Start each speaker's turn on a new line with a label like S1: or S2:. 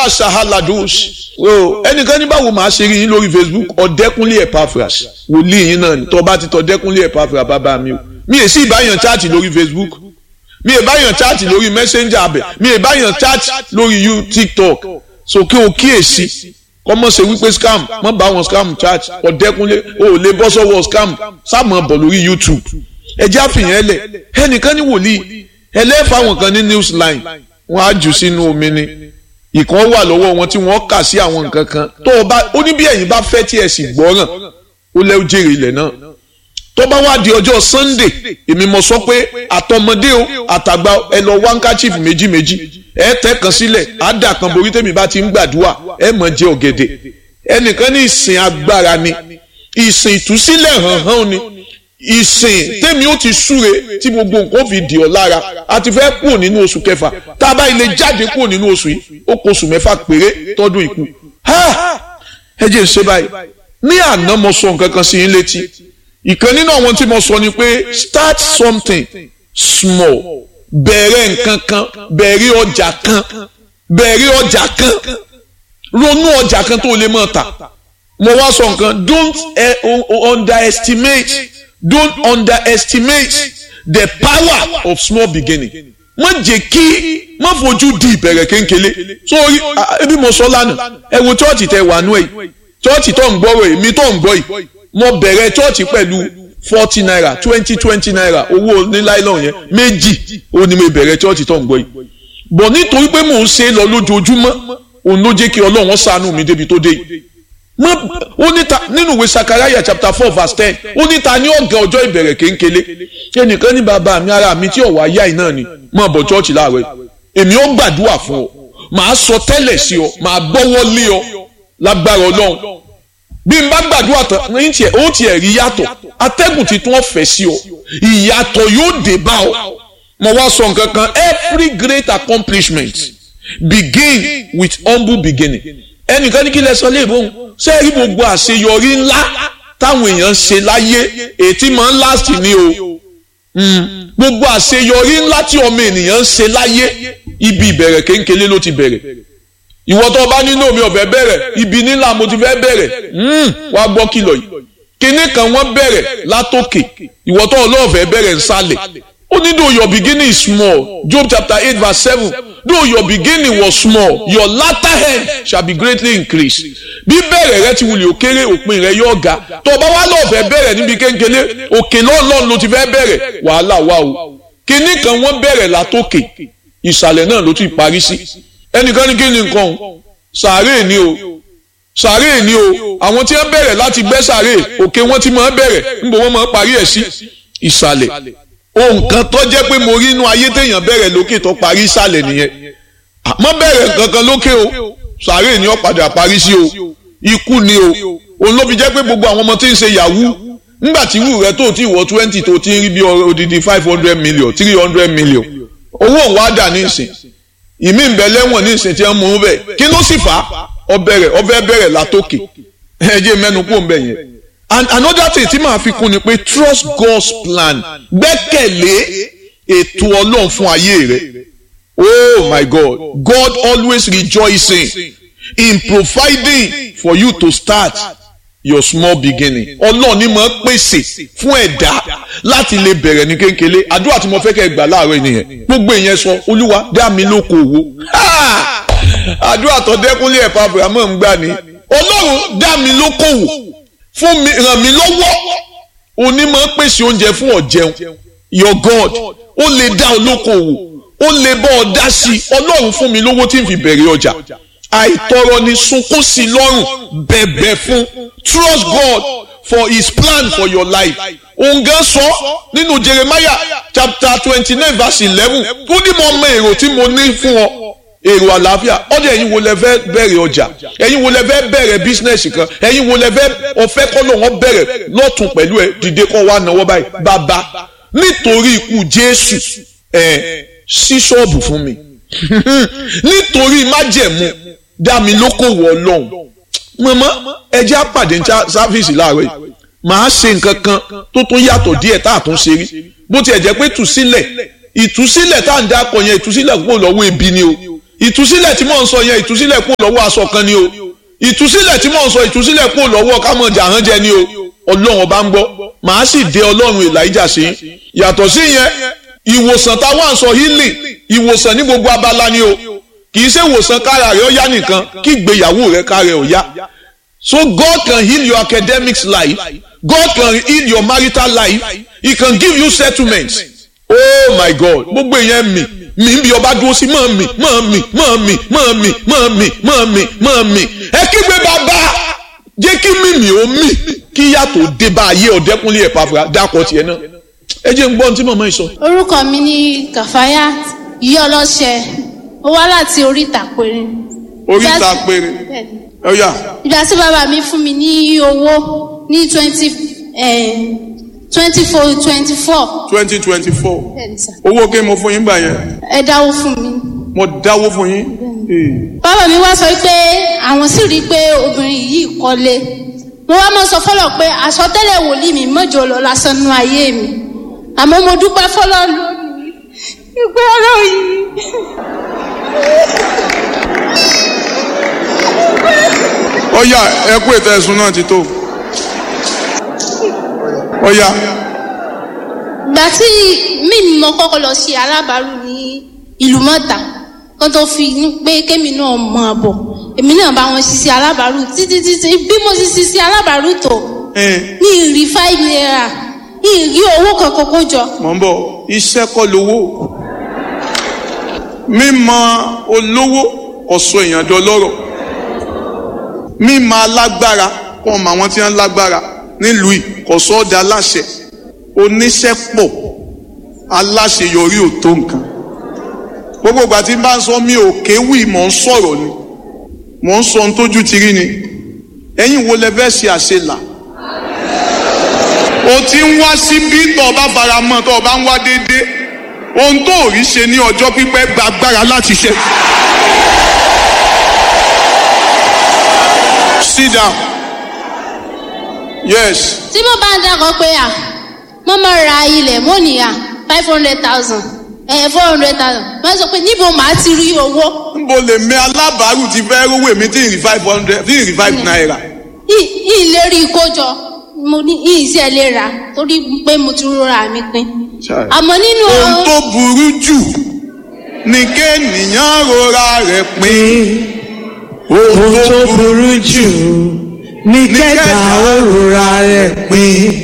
S1: asahaladus o ẹnìkan ní báwo máa ṣe rí yín lórí facebook ọ̀dẹ́kúnlé epaphras wòlíì yín náà ni tó bá ti tọ́ ọ̀dẹ́kúnlé epaphras bàbá mi o mi è sí ìbáyàn chaati lórí facebook mi è báyàn chaati lórí messenger abẹ mi è báyàn chaati lórí you tiktok so kí o kíyèsí kọ́mọ̀ ṣe wípé scam mọ́ bá wọn scam chaati ọ̀dẹ́kúnlé o ò lè bọ́ sọ́wọ́ scam sáàmù bọ̀ lórí youtube ẹ jẹ́ àfihàn ẹlẹ̀ ẹnìkan ní wòlíì ẹlẹ́fà wọn kan ní newsline wọn á jù sínú omi ni ìkan wà lọ́wọ́ wọn tí wọ́n kà sí àwọn nǹkan kan tó o bá ó ní bí ẹ̀yin bá fẹ́ tí ẹ sì gbọ́ràn ó lẹ́ ó jèrè ilẹ̀ náà tó bá wá di ọjọ́ sunday èmi mọ̀ sọ pé àtọmọdé o àtàgbà ẹ lọ wá handkerchief méjì méjì ẹ tẹ́ kan sílẹ̀ á dà kan borí tèmi bá ti ń gbàdúrà ẹ mọ̀ jẹ ọ̀gẹ̀dẹ̀ ẹnìkan ní ìsìn agbára ni ìsìn ìtúsílẹ̀ hàn hàn ni ìsìn tèmi ó ti súre tí gbogbo nǹkan fi dì ọ́ lára a ti fẹ́ kúrò nínú oṣù kẹfà tá a bá ilé jáde kúrò nínú oṣù yìí ó kó oṣù mẹ́fà péré tọ́dún ìkú. ẹ jẹ́ ń ṣe báyìí ní àná mo sọ nǹkan kan sí yín létí ìkan nínú àwọn tí mo sọ ni pé start something small bẹ̀rẹ̀ nǹkan kan bẹ̀rẹ̀ ọjà kan bẹ̀rẹ̀ ọjà kan ronú ọjà kan tó lè máa tà mo wá sọ nǹkan don't eh, underestimate don't underestimate the power of small beginning má jẹ́ kí má fojú di ìbẹ̀rẹ̀ kéńkélé sórí ebi mo sọ lánàá ẹ wo chọ́ọ̀chì tẹ wà nú ẹ̀ chọ́ọ̀chì tó ń gbọ́rọ̀ èmi tó ń gbọ́ yìí mo bẹ̀rẹ̀ chọ́ọ̀chì pẹ̀lú forty naira twenty twenty naira owó níláìlọ́n yẹn méjì ó ní mo bẹ̀rẹ̀ chọ́ọ̀chì tó ń gbọ́ yìí bọ̀ nítorí pé mò ń ṣe é lọ lójoojúmọ́ òun ló jẹ́ kí ọlọ́run ṣàánú mi débi tó dé yìí ó níta nínú ìwé sakaraya chapter four verse ten ó níta ní ọ̀gá ọjọ́ ìbẹ̀rẹ̀ kéńkélé ẹnìkan ní bàbá mi ara mi tí ọ̀wá yá iná ni máa bọ̀ chọ́ọ̀chì láàárọ̀ èmi ó gbàdúrà fún ọ màá sọ tẹ́lẹ̀ sí ọ màá gbọ́wọ́ lé ọ lágbára ọlọ́run bí n bá gbàdúrà tán ní tiẹ̀ ó tiẹ̀ rí yàtọ̀ atẹ́gùn ti tún ọ̀fẹ́ sí ọ ìyàtọ̀ yóò dé bá ọ mo wá sọ nǹkan kan every great accomplishment begin with humble beginning ẹnìkan ní kí lẹ sọ léèbóhùn ṣé rí gbogbo àṣeyọrí ńlá táwọn èèyàn ń ṣe láyé ètí máa ń last ní o gbogbo àṣeyọrí ńlá tí ọmọ ènìyàn ń ṣe láyé ibi ìbẹ̀rẹ̀ kéńkélé ló ti bẹ̀rẹ̀ ìwọ tó o bá nínú omi ọ̀fẹ́ bẹ̀rẹ̀ ibi nílà mo ti fẹ́ bẹ̀rẹ̀ wá gbọ́ kìlọ̀ yìí kinní kan wọ́n bẹ̀rẹ̀ látòkè ìwọ tó o lọ́ọ̀fẹ́ bẹ̀rẹ̀ nsàlẹ̀ ó ní though your beginning is small Job chapter eight verse seven though your beginning was small your latter end shall be greatly increased bí bẹ̀rẹ̀ rẹ ti wulẹ̀ òkèrè òpin rẹ yóò ga tó o bá wá lọ́ọ̀fẹ́ bẹ̀rẹ̀ níbi kéńkélé òkè lọ́ọ̀lọ́ọ̀ ló ti fẹ́ bẹ̀rẹ̀ wàhálà wà o kinní kan wọ́n bẹ̀rẹ̀ látòkè ìsàlẹ̀ náà ló ti parí sí ẹnìkan ní kí ni nǹkan sàárè ni o sàárè ni o àwọn tí wọ́n bẹ̀rẹ̀ láti gbẹ́ sàárè òkè wọ́n ti máa bẹ̀rẹ̀ níbo wọ́n máa parí ẹ̀ sí ìsàlẹ̀ ohun kan tó jẹ́ pé mo rí inú ayé téèyàn bẹ̀rẹ̀ lókè tó parí ìsàlẹ̀ nìyẹn àmọ́ bẹ̀rẹ̀ kankan lókè o sàárè ni ó padà parí sí o ikú ni o òun ló fi jẹ́ pé gbogbo àwọn ọmọ tí ń ṣe yahoo ńgbà tí irú rẹ tó ti wọ twenty tó ti ń rí bí odidi five hundred million three hundred million owó òun wá dà ní ìsìn ìmí ìbẹ̀ lẹ́wọ̀n ní ìsìn tí wọ́n mú un bẹ̀ kí ló sì fà á ọbẹ̀rẹ̀ ọbẹ̀ bẹ̀rẹ̀ látòkè ẹ̀jẹ̀ mẹ́nu kó ń bẹ̀ yẹn and another thing tí màá fi kún ni pé trust God's plan gbẹ́kẹ̀lé ètò ọlọ́run fún ayé rẹ oh my God God always rejoicing in providing for you to start your small beginning ọlọ́run ni máa pèsè fún ẹ̀dá láti lè bẹ̀rẹ̀ ní kékeré àdúrà tí mo fẹ́ kẹ́ gbà láàárọ̀ ènìyàn gbogbo ìyẹn sọ olúwa dá mi lóko òwò àdúrà tó dẹ́kunlé ẹ̀fọ́ abrahamu ń gbà ní ọlọ́run dá mi lóko òwò fún mi ràn mí lọ́wọ́ òní máa pèsè oúnjẹ fún ọ̀jẹun your God ó lè dá olóko òwò ó lè bọ́ ọ dá sí ọlọ́run fún mi lówó tí n fi bẹ̀rẹ̀ ọjà àìtọrọ ni sunkún sí lọ́rùn bẹ̀bẹ̀ fún trust God for his plan for your life òun gan sọ nínú Jeremiah chapter twenty nine verse eleven ó ní mo mọ èrò tí mo ní fún ọ èrò àlàáfíà ọdẹ ẹ̀yin wo lẹ fẹ́ bẹ̀rẹ̀ ọjà ẹ̀yin wo lẹ fẹ́ bẹ̀rẹ̀ bísínẹsì kan ẹ̀yin wo lẹ fẹ́ ọfẹ kọ lọ wọn bẹ̀rẹ̀ lọtún pẹ̀lú ẹ dìde kọ wá náwó báyìí bàbá nítorí ikú Jésù ẹ sí ṣọ́ọ̀bù fún mi nítorí májẹ̀mú dá mi lókòwò ọlọ́run mọ̀mọ́ ẹjẹ́ àpàdé sáfíìsì láàárọ̀ yìí màá ṣe nǹkan kan tó tún yàtọ̀ díẹ̀ tá a tún ṣe rí bó tiẹ̀ jẹ́ pé tùsílẹ̀ ìtúsílẹ̀ tá à ń dápọ̀ yẹn ìtúsílẹ̀ kúrò lọ́wọ́ ebi ni o ìtúsílẹ̀ tí mò ń sọ yẹn ìtúsílẹ̀ kúrò lọ́wọ́ aṣọ kan ni o ìtúsílẹ̀ tí mò ń sọ ìtúsílẹ̀ kúrò lọ́wọ́ kámọ̀jà àránjẹ ni o ọlọ́run ọba ń gbọ́ màá sì dé ọlọ́run Èlíjà sí yàtọ̀ sí yẹn ìwòsàn táwọn àǹsọ healing ìwòsàn ní gbogbo abala ni o kì í ṣe ìwòsàn kára rẹ ó yá nìkan kí ìgbéyàwó rẹ kára rẹ ó yá so God can heal your academics life God can heal your marital life he can give you settlement oh my God gbogbo èèyàn mi mi ń bí ọba dúró sí mọ́ mi mọ́ mi mọ́ mi mọ́ mi mọ́ mi mọ́ mi mọ́ mi ẹ kígbe bàbá jẹ́ kí mímì ó mì kí yàtọ̀ dé bá ayé ọ̀dẹ́kunlé ẹ̀ pàfà dákọ̀ tiẹ̀ náà ẹ jẹ́ ń gbọ́ ohun tí màmá yìí sọ.
S2: orúkọ mi ní kàfáyà yí ọlọ́ṣẹ ó wá láti oríta péré.
S1: oríta péré ọ̀yà
S2: ìgbà tí bàbá mi fún mi ní owó ní twenty twenty four twenty four.
S1: twenty twenty four owó kí mo fún yín gbà yẹn
S2: ẹ dáwó fún mi.
S1: mo dáwó fún yín.
S2: bàbá mi wá sọ pé àwọn sì rí i pé obìnrin yìí kọ́lé mo wá mọ sọ fọlọ pé àsọtẹ́lẹ̀ wòlíì mi mọjọ lọ lásán nínú ayé mi àmọ́ mo dúpẹ́ fọlọ lónìí ìgbé ọ̀rọ̀ yìí.
S1: ọ̀yà ẹ kú ètò ẹ̀sùn náà ti tó ọ̀yà
S2: ìgbà tí mímí mo kọ́kọ́ lọ ṣe alábàárù ní ìlú mọ́ta kó tó fi ní pé kémi náà mọ àbọ̀ èmi náà bá wọn ṣiṣẹ́ alábàárù títí títí bí mo ṣe ṣiṣẹ́ alábàárù tó ní ìrí five naira ní ìrí owó kankan kó jọ.
S1: mọ̀ ń bọ̀ iṣẹ́ kọ́ lówó mímọ̀ olówó ọ̀sọ̀ èèyàn dọlọ́rọ̀ mímọ̀ alágbára kọ́ ọmọ àwọn tí wọ́n lágbára nílùú yìí kò sọ́ ọ́ da aláṣẹ oníṣẹ́ pọ̀ aláṣeyọrí ò tó nǹkan gbogbo ìgbà tí n bá ń sọ mi ò kéwì mò ń sọ̀rọ̀ ni mò ń sọ ohun tójú ti rí ni ẹ̀yin wo lẹ fẹ́ ṣe àṣelà o ti ń wá síbí tó o bá fara mọ́ tó o bá ń wá déédéé ohun tó ò rí ṣe ní ọjọ́ pípẹ́ gba agbára láti ṣe. sit down yes
S2: tí mo bá ń dákọ̀ pé à mo máa ra ilẹ̀ mo ní à five hundred thousand ẹ̀ four hundred thousand wọ́n sọ pé níbo màá ti rí owó.
S1: nbo lè mi alábàárù ti fẹ́ rówó èmi tí ì rí five hundred tí ì rí five naira.
S2: ìlérí ìkójọ mo ní ìṣe lè rà torí pé mo ti rọra mi pin. àmọ́ nínú.
S1: ohun tó burú jù ni kéènìyàn rora rẹ̀ pin.
S3: ohun tó burú jù ní kẹta òrora rẹ̀ pin.